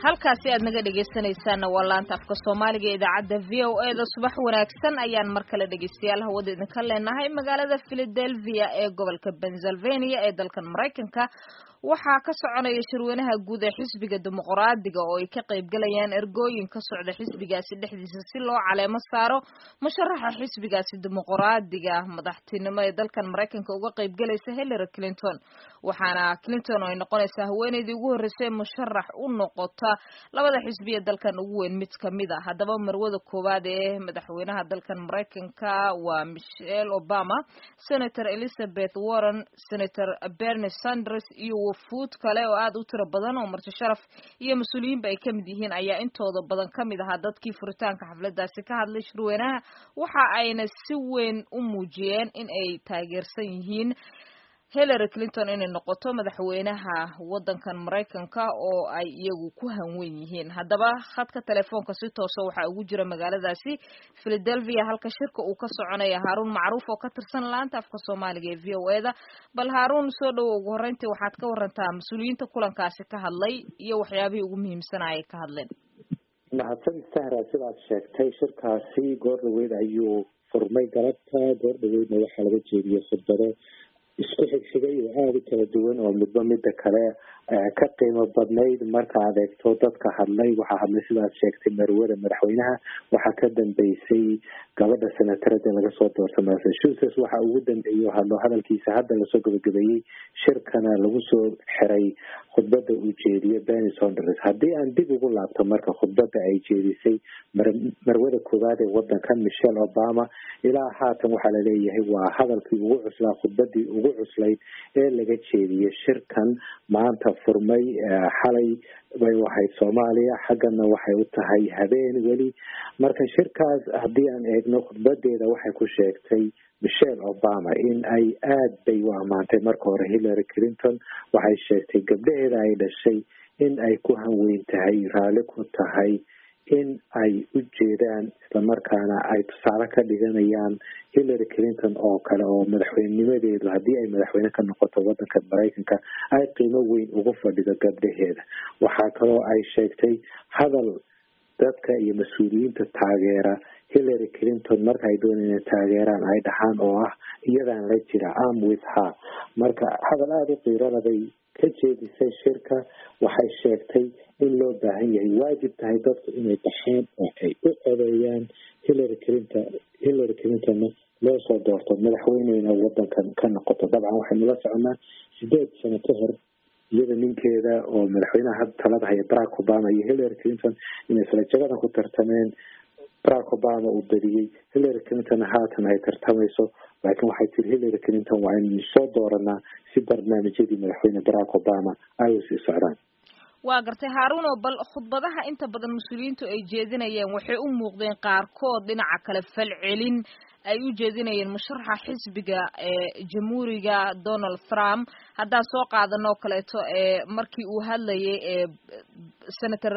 halkaasi aad naga dhegaysanaysaanna waa laanta afka soomaaliga ee idaacadda v o e da subax wanaagsan ayaan mar kale dhegaystayaal hawada idinka leenahay magaalada philadelphia ee gobolka pennsylvania ee dalkan maraykanka waxaa ka soconaya shirweynaha guud ee xisbiga dimuqraadiga oo ay ka qaybgalayaan ergooyin ka socda xisbigaasi dhexdiisa si loo caleemo saaro musharaxa xisbigaasi dimuqraadiga madaxtinimo ee dalkan maraykanka uga qaybgalaysa hillary clinton waxaana clinton oo ay noqonaysaa haweeneydii ugu horreysay musharax u noqota labada xisbiya dalkan ugu weyn mid kamid a haddaba marwada koowaad ee madaxweynaha dalkan maraykanka waa michelle obama senator elizabeth warren senator bernie sanders iyo wafuud kale oo aad u tiro badan oo marti sharaf iyo mas-uuliyiinba ay kamid yihiin ayaa intooda badan kamid ahaa dadkii furitaanka xafladaasi ka hadlay shirweynaha waxa ayna si weyn u muujiyeen in ay taageersan yihiin hillary clinton inay noqoto madaxweynaha wadankan maraykanka oo ay iyagu ku hanwen yihiin haddaba khadka telefoonka si toosa waxaa ugu jira magaaladaasi philadelphia halka shirka uu ka soconaya haaruun macruuf oo ka tirsan laanta afka soomaaliga ee v o e da bal haaruun soo dhowo ugu horreyntii waxaad ka warantaa mas-uuliyiinta kulankaasi ka hadlay iyo waxyaabihii ugu muhiimsanaa ay ka hadleen mahadsan sahra sidaad sheegtay shirkaasi goor dhaweyd ayuu furmay galabta goor dhaweydna waxaa laga jeediyey khudbado isku xigxigay oo aada u kala duwan oo midba midda kale ka qiimo badnayd marka aad eegto dadka hadlay waxaa hadlay sidaad sheegtay marwada madaxweynaha waxaa ka dambeysay gabadha senatarada laga soo doorta massachusetts waxa ugu dambeeyey hadlo hadalkiisa hadda lasoo gabagabeeyey shirkana lagu soo xiray khudbada uu jeediyo benny sonders haddii aan dib ugu laabto marka khudbada ay jeedisay marwada koowaad ee wadanka michelle obama ilaa haatan waxaa laleeyahay waa hadalkii ugu cuslaa khudbadii ugu cuslayd ee laga jeediyey shirkan maanta furmay xalay bay ahayd soomaaliya xaggana waxay u tahay habeen weli marka shirkaas haddii aan eegno khudbadeeda waxay ku sheegtay michelle obama in ay aada bay u ammaantay marka hore hillary clinton waxay sheegtay gabdhaheeda ay dhashay in ay ku hanweyn tahay raalli ku tahay in ay u jeedaan islamarkaana ay tusaale ka dhiganayaan hillary clinton oo kale oo madaxweynenimadeedu haddii ay madaxweyne ka noqoto wadanka maraykanka ay qiimo weyn ugu fadhido gabdhaheeda waxaa kaloo ay sheegtay hadal dadka iyo mas-uuliyiinta taageera hillary clinton marka ay doonayaan inay taageeraan ay dhahaan oo ah iyadaan la jira am with her marka hadal aada u qiirada bay ka jeedisay shirka waxay sheegtay in loo baahan yahay waajib tahay dadku inay baxaan oo ay u codeeyaan hillary clinton hillary clintonna loo soo doorto madaxweyneyna wadankan ka noqoto dabcan waxaynu la soconaa sideed sano ka hor iyada ninkeeda oo madaxweynaha hadda talada haya barack obama iyo hillary clinton inay salajagadan ku tartameen barack obama uu badiyey hillary clinton haatan ay tartamayso laakiin waxay tiri hillary clinton waa inaynu soo dooranaa si barnaamijyadii madaxweyne barack obama ay u sii socdaan waa gartay haaruno bal khudbadaha inta badan mas-uuliyiintu ay jeedinayeen waxay u muuqdeen qaarkood dhinaca kale falcelin ay u jeedinayeen musharaxa xisbiga ee jamhuuriga donald trump haddaan soo qaadano o kaleeto ee markii uu hadlayay ee senator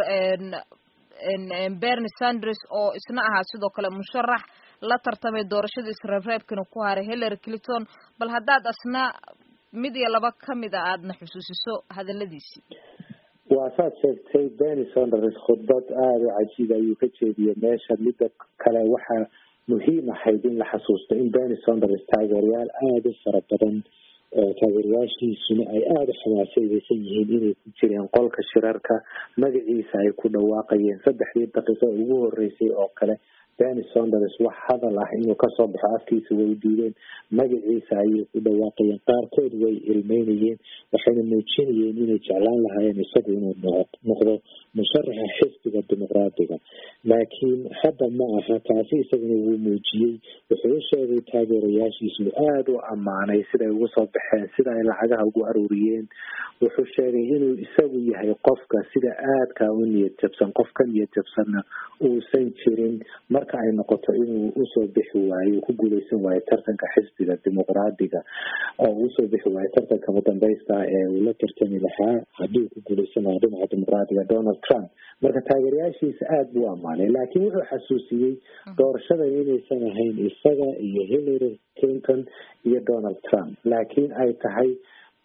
bernie sanders oo isna ahaa sidoo kale musharax la tartamay doorashada isreebreebkana ku haray hillary clinton bal haddaad asna mid iyo laba kamid a aadna xusuusiso hadaladiisii waa saad sheegtay benny sonders khudbad aada u cajiib ayuu ka jeediyey meesha midda kale waxaa muhiim ahayd in la xasuusto in benny sonders taageerayaal aada u fara badan oo taageerayaashiisuna ay aada u xamaasayeysan yihiin inay ku jireen qolka shirarka magaciisa ay ku dhawaaqayeen saddexdii daqiiqo ugu horeysay oo kale benny sonders wax hadal ah inuu kasoo baxo afkiisa way diideen magaciisa ayay ku dhawaaqayeen qaarkood way ilmeynayeen waxayna muujinayeen inay jeclaan lahaayeen isagu inuu noqdo musharaxa xisbiga dimuqraadiga laakiin hadda ma aha taasi isaguna wuu muujiyey wuxuu u sheegay taageerayaashiisu aada u ammaanay siday ugu soo baxeen sida ay lacagaha ugu aruuriyeen wuxuu sheegay inuu isagu yahay qofka sida aadka u niyad jabsan qof ka niyad jabsanna uusan jirin marka ay noqoto inuu usoo bixi waayo uu ku guuleysan waayo tartanka xisbiga dimuqraadiga oo usoo bixi waayo tartanka mudambeysta ee uu la tartami lahaa haddii uu ku guuleysan lahaa dhinaca dimuqraadiga donald trump marka taageerayaashiisa aada buu ammaanay laakiin wuxuu xasuusiyey doorashadan inaysan ahayn isaga iyo hillary clinton iyo donald trump laakiin ay tahay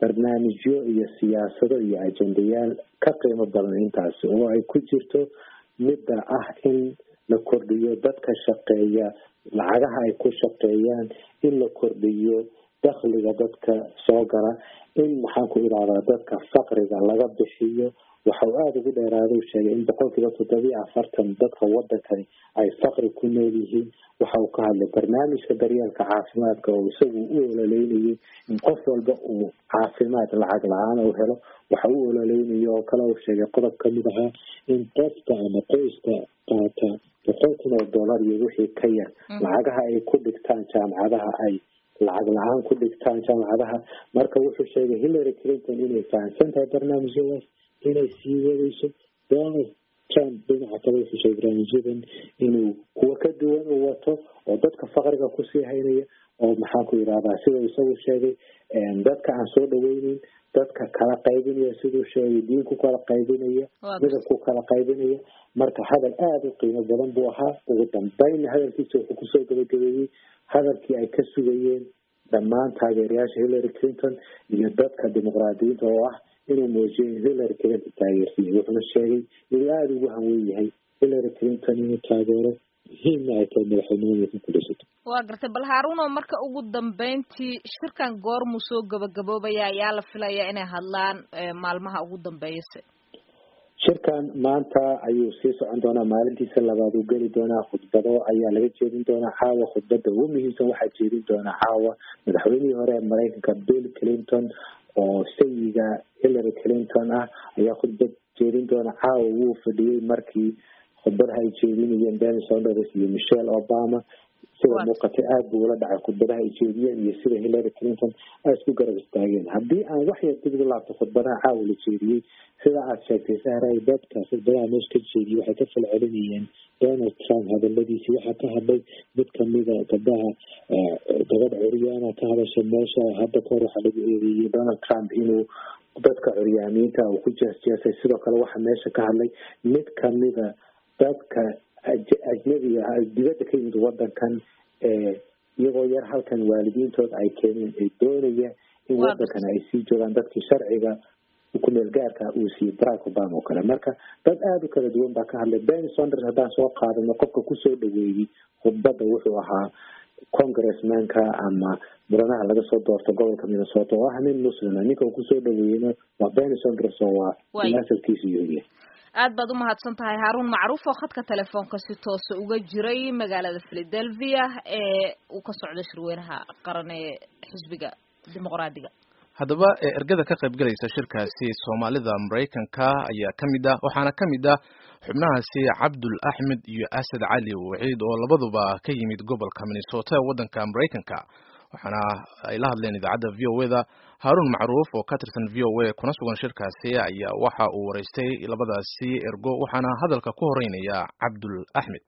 barnaamijyo iyo siyaasado iyo ajendayaal ka qiimo badan intaasi oo ay ku jirto midda ah in la kordhiyo dadka shaqeeya lacagaha ay ku shaqeeyaan in la kordhiyo dakhliga dadka soo gala in maxaan ku idhahdaa dadka faqriga laga bixiyo waxa uu aada ugu dheeraada u sheegay in boqolkiiba toddobiyo afartan dadka wadankani ay faqri ku nool yihiin waxa uu ka hadlay barnaamijka daryeelka caafimaadka oo isagu u ololeynayay in qof walba uu caafimaad lacag la-aan u helo waxa u ololeynaya oo kale uu sheegay qodob kamid ahaa in qofka ama qoyska qaata boqol kun oo dollar iyo wixii ka yar lacagaha ay ku dhigtaan jaamacadaha ay lacag la-aan ku dhigtaan jaamacadaha marka wuxuu sheegay hillary clinton inay fahamsan tahay barnaamijyadaas inay sii wadayso donald trump dhinaca kale wuxuu sheegay barnaamijyadan inuu kuwa ka duwan u wato oo dadka faqriga kusii haynaya oo maxaa ku yidhahdaa sida isagu sheegay dadka aan soo dhaweyneyn dadka kala qaybinaya siduu sheegay diin ku kala qaybinaya midab ku kala qaybinaya marka hadal aada u qiimo badan buu ahaa ugu dambeynna hadalkiisa wuxuu kusoo gabagabeeyey hadalkii ay ka sugayeen dhammaan taageerayaasha hillary clinton iyo dadka dimuqraadiyiinta oo ah inuu muujiyo in hillary clinton taageersiiya wuxuuna sheegay inuu aada ugu hanwen yahay hillary clinton inuu taageero muhiimna ay tahay madaxweynimada ku gulaysato waa gartay bal haaruno marka ugu dambeyntii shirkan goormuu soo gabagaboobaya ayaa la filayaa inay hadlaan maalmaha ugu dambeeyase shirkan maanta ayuu sii socon doonaa maalintiisa labaad uu geli doonaa khudbado ayaa laga jeedin doonaa caawa khudbada ugu muhiimsan waxaa jeedin doonaa caawa madaxweynihii hore ee mareykanka bill clinton oo sayiga hillary clinton ah ayaa khudbad jeedin doona caawa wuu fadhiyey markii khudbadaha ay jeedinayeen bernie sanders iyo michelle obama sida muuqatay aada buu ula dhacay khudbadaha ay jeediyeen iyo sida hillary clinton ay isku garab istaageen haddii aan wax yar dib ugu laabto khudbadaha caawa la jeediyey sida aada sheegtay sahray dadka khudbadaha meesha ka jeediyey waxay ka falcelinayeen donald trump hadaladiisii waxaa ka hadlay mid kamida gabdhaha gabadh curyaana ka hadasha meesha hadda kahor waxaa lagu eedeeyey donald trump inuu dadka curyaamiinta uu ku jeesjeesay sidoo kale waxaa meesha ka hadlay mid kamida dadka ajnabiga ah dibadda ka yimid wadankan iyagoo yar halkan waalidiintood ay keeneen ee doonaya in wadankan ay sii joogaan dadkii sharciga kumeel gaarka uu siiyey barack obama oo kale marka dad aada u kala duwan baa ka hadlay bernie sanders haddaan soo qaadano qofka kusoo dhaweeyey khudbadda wuxuu ahaa congressmanka ama mudanaha laga soo doorto gobolka minnesota oo ah nin muslima ninka uu kusoo dhaweeyeyna waa bernie sanders oo waa asalkiisa yuhudiya aad baad umahadsan tahay haaruun macruuf oo khadka telefoonka si toosa uga jiray magaalada philadelphia ee uu ka socdo shirweynaha qaran ee xisbiga dimuqraadiga haddaba ergada ka qayb galaysa shirkaasi soomaalida maraykanka ayaa ka mid ah waxaana ka mid ah xubnahaasi cabdul axmed iyo asad cali waciid oo labaduba ka yimid gobolka minnesota ee waddanka maraykanka waxaana ay la hadleen idaacadda v o eda haaruun macruuf oo ka tirsan v o a kuna sugan shirkaasi ayaa waxa uu waraystay labadaasi ergo waxaana hadalka ku horeynaya cabdul axmed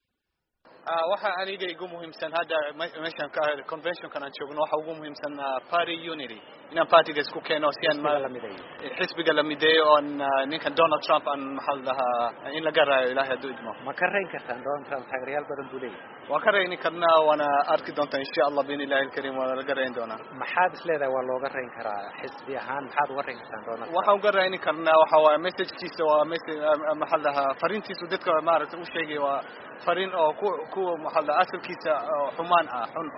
waxa aniga igu muhiimsan hadda meeshan conventionkan aan joogno waxa ugu muhiimsan party unity inaan partiga isku keeno si aan xisbiga la mideeyo oon ninkan donald trump aan maxaa lahaa in laga raayo ilahay hadduu idmo ma ka rayn kartaan donald trump taageerayaal badan buu leeyahay waa ka rayni karnaa waana arki doontaa insha allah biin ilahi alkarim waana laga rayn doonaa maxaad is leedahay waa looga rayn karaa xisbi ahaan maxaad uga rayn kartaan donald waxaan uga rayni karnaa waxa waaye messagekiisa waa message maxaa lahaa fariintiisu dadka maaragtay u sheegay waa fariin oo ku ku maxaa lahaa asalkiisa xumaan ah xun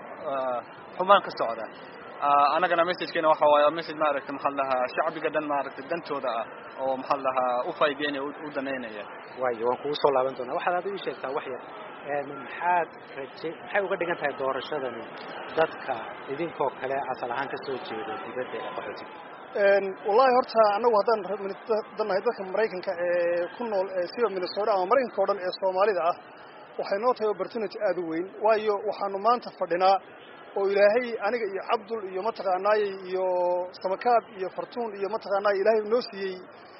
xumaan ka socda anagana messagekeena waxa waaye message maaragtay maxaa lahaa shacbiga dhan maaragtay dantooda ah oo maxaa lahaa u faa'iideynaya u danaynaya waayo waan kugu soo laaban doonaa waxaad adigu sheegtaa wax yar maxaad raje maxay uga dhigan tahay doorashadani dadka idinkoo kale asal ahaan kasoo jeedo dibadda ee qaxootiga wallahi horta anagu haddaan dannahay dadka maraykanka ee ku nool siba minnesota ama maraykanka o dhan ee soomaalida ah waxay noo tahay opportunity aada u weyn waayo waxaanu maanta fadhinaa oo ilaahay aniga iyo cabdul iyo mataqaanaayey iyo samakaab iyo fartuun iyo mataqaanaay ilaahay noo siiyey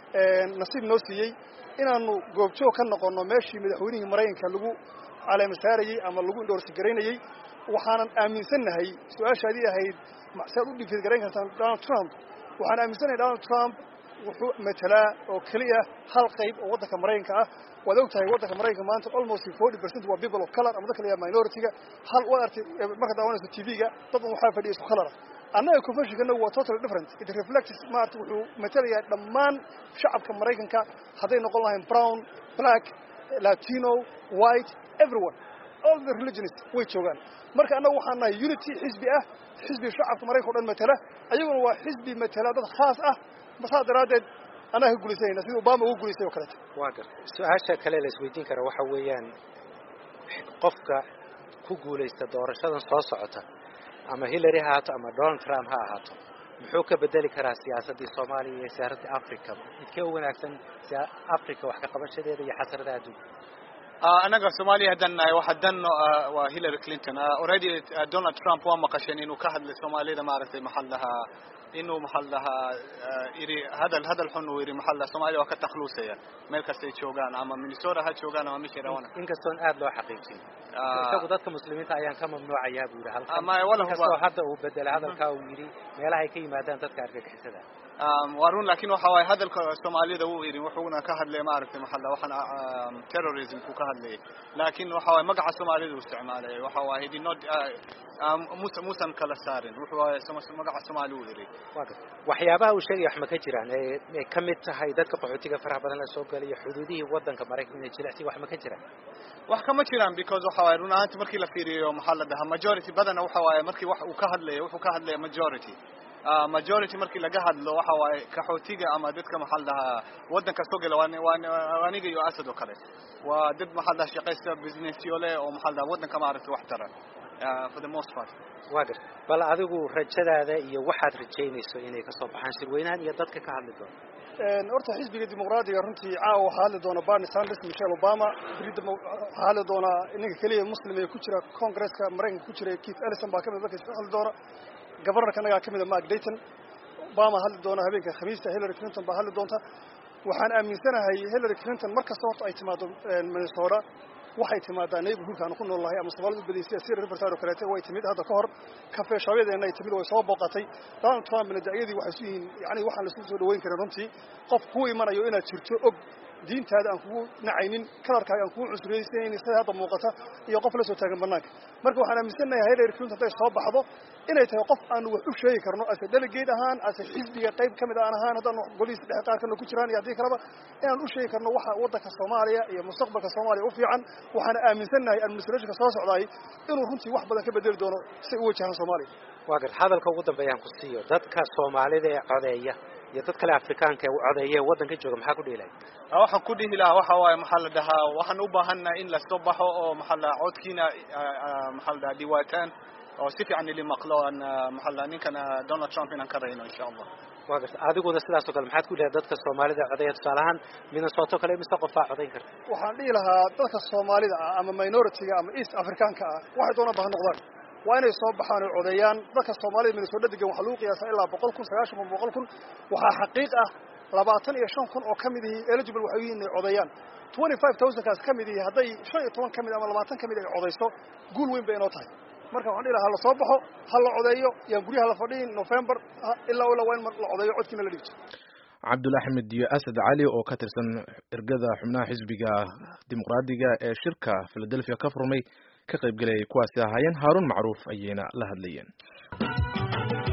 nasiib noo siiyey inaanu goobjoog ka noqonno meeshii madaxweynihii maraykanka lagu caleema saarayey ama lagu indhoorsi garaynayey waxaanan aaminsannahay su-aashaadii ahayd saad u dhifiid garayn kartaan donald trump waxaan aaminsannahay donald trump wuxuu matelaa oo keliya hal qayb oo waddanka maraykanka ah waad og tahay waddanka maraykanka maanta almost forty percent waa people of color ama dadka la yaha minority-ga hal waad artay marka daawanayso t v-ga dad un waxaa fadhiya isku color ah annaga conventionkana waa totally different it reflects maarata wuxuu matelayaa dhammaan shacabka maraykanka hadday noqon lahayn brown black latino white everyone all the religions way joogaan marka annaga waxaan nahay unity xisbi ah xisbi shacabka maraykanka o dhan matela ayaguna waa xisbi matela dad khaas ah saas daraaddeed annaga ka gulaysanayna sida obama ugu gulaystay oo kaleeto waa gar su-aasha kale la isweydiin kara waxa weeyaan qofka ku guulaysta doorashadan soo socota ama hillary ha ahaato ama donald trump ha ahaato muxuu ka bedeli karaa siyaasaddii soomaaliya iyo siyaasaddii africa midkee u wanaagsan africa wax ka qabashadeeda iyo xasradaha adduunka anaga soomaaliya haddaan nahay waxa dan waa hillary clinton already donald trump waa maqasheen inuu ka hadlay soomaalida maaragtay maxal lahaa inuu maxal lahaa yidhi hadal hadal xun uu yidhi maxal lahaa soomaaliya waa ka takluusaya meel kastay joogaan ama minnesota ha joogaan ama meeshay rabaan inkastoon aad loo xaqiijin isagu dadka muslimiinta ayaan ka mamnuucayaa buu yidhi halkan ama wala inkastoo hadda uu bedela hadalkaa uu yidhi meelaha ay ka yimaadaan dadka argagixisada waa run laakin waxa waaye hadalka soomaalida wuu yidhi wuxuuna ka hadlay maaragtay maxalla waxaan terrorismku ka hadlayay laakin waxa waaye magaca soomaalida uu isticmaalay waxa waaye he did not musa muusan kala saarin wuxuu waaye magaca soomaali uu yidhi waxyaabaha uu sheegaya wax ma ka jiraan ay ka mid tahay dadka qaxootiga faraha badan la soo galayo xuduudihii waddanka maraykanka inay jilicsi wax ma ka jiraan wax kama jiraan because waxa waaye run ahaanti markii la fiiriyo maxaa la dhahaa majority badana waxa waaye markii wax uu ka hadlayo wuxuu ka hadlaya majority majority markii laga hadlo waxa waaye kaxootiga ama dadka maxaa la dhahaa waddanka soo gala waa aniga iyo asad oo kale waa dad maxaa la dhahaa shaqaysta businessyo leh oo maxaa la dhahaa waddanka maaragtay wax tara for the most part waa gar bal adigu rajadaada iyo waxaad rajaynayso inay ka soo baxaan shirweynahan iyo dadka ka hadli doona horta xisbiga dimuqraadiga runtii caawa waxaa hadli doona barney sanders michelle obama berida waxaa hadli doonaa ninka keliya muslim ee ku jira congresska maraykanka ku jira keith ellison baa kamid markaas hadli doona governorka annagaa kamid a mark dayton obama hadli doona habeenka khamiista hillary clinton baa hadli doonta waxaan aaminsanahay hillary clinton mar kasta horta ay timaado minnesota waxay timaadaa neighborhoodka aanu ku nool nahay ama soomaalida badiyay sida sir riverside oo kaleete way timid hadda ka hor kafeeshaabyadeenna ay timid way soo booqatay donald trumpna da'yadii waxay su yihiin yani waxaan laisku soo dhaweyn karin runtii qof kuu imanayo inaad jirto og diintaada aan kugu nacaynin kalarkaaga aan kugu cusriyeysanaynin sida hadda muuqata iyo qof la soo taagan banaanka marka waxaan aaminsannahay hillary clinton hadday soo baxdo inay tahay qof aanu wax u sheegi karno ase delegate ahaan ase xisbiga qayb ka mid aan ahaan haddaan golihiisa dhexe qaar kana ku jiraan iyo haddii kaleba inaan u sheegi karno waxa waddanka soomaaliya iyo mustaqbalka soomaaliya u fiican waxaana aaminsannahay administrationka soo socdaay inuu runtii wax badan ka bedeli doono say u wajahaan soomaaliya waa gar hadalka ugu dambeeyaan ku siiyo dadka soomaalida ee codeeya iyo dad kale afrikaanka ee codeeya ee waddanka jooga maxaa ku dhihi lahay waxaan ku dhihi lahaa waxa waaye maxaa la dhahaa waxaan u baahannahay in lasoo baxo oo maxaa la dhahaa codkiina maxaa la dhahaa dhiwaataan oo si fiican ili maqlo aan maxaa la dhahaa ninkan donald trump inaan ka rayno insha allah waa garta adiguna sidaas oo kale maxaad ku leedahay dadka soomaalida codeeya tusaale ahaan minnesota kale mise qofaa codayn karta waxaan dhihi lahaa dadka soomaalida ah ama minority-ga ama east africaanka ah waxay doonaan ba ha noqdaan waa inay soo baxaan oo codeeyaan dadka soomaalida minnesota degan waxaa lagu qiyaasaa ilaa boqol kun sagaashan kun boqol kun waxaa xaqiiq ah labaatan iyo shan kun oo ka mid ihi eligible waxay yihiin inay codeeyaan twenty five thousandkaas ka mid ihi hadday shan iyo toban ka mid ama labaatan ka mid ay codayso guul weyn bay inoo tahay marka waxaan dhihi lahaa ha la soo baxo ha la codeeyo yaan guryaha la fadhiin november ilaa ilaa waa in la codeeyo codkiina la dhigto cabdul axmed iyo asad cali oo ka tirsan ergada xubnaha xisbiga dimuqraadiga ee shirka philadelphia ka furmay ka qaybgelayay kuwaasi ahaayeen haaruun macruuf ayayna la hadlayeen